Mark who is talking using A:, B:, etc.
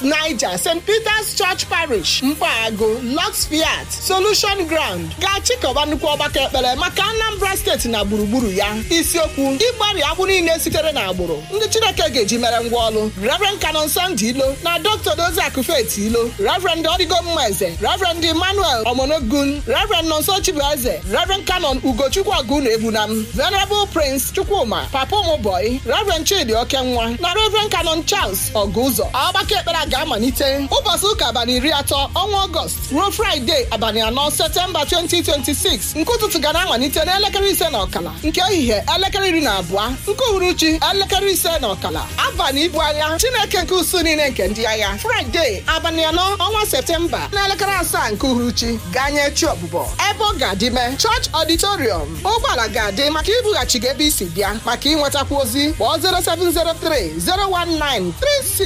A: niger st peters church parish mkpagụ lux fiat solution ground ga-achịkọba nnukwu ọgbakọ ekpere maka anambra steeti na gburugburu ya isiokwu ịgbari agbụ niile sitere na agbụrụ ndị chineke ga-eji mere ngwa ọlụ reverend canon sandi ilo na dr doziakụ faith ilo reverend odigo mmeze reverend emmanuel omonogun reverend nonso chibueze reverend canon ugochukwu ọgụna ebunam venerable prince chukwuma papa ụmụbọyị reverend chidi okenwa na reverend canon charles ọgụzọ ọgbakọ ekpere a ga-amalite ụbọchị ụka abalị iri atọ ọnwa ọgọst ruo fraịde abalị anọ septemba 2026 nke ụtụtụ ga na-amalite n'elekere ise na ọkala nke ehihie elekere iri na abụọ nke uhuruchi elekere ise na ọkala abalị ibu agha chineke nke usu niile nke ndị agha fraịde abalị anọ ọnwa septemba n'elekere asaa nke uhuruchi ganye chi ọbụbọ ebe ọ ga-adị mee chọọchị ọditorium ụgbọala ga-adị maka ibughachi gị ebe isi bịa maka ịnwetakwa ozi kpọọ 0703 019 36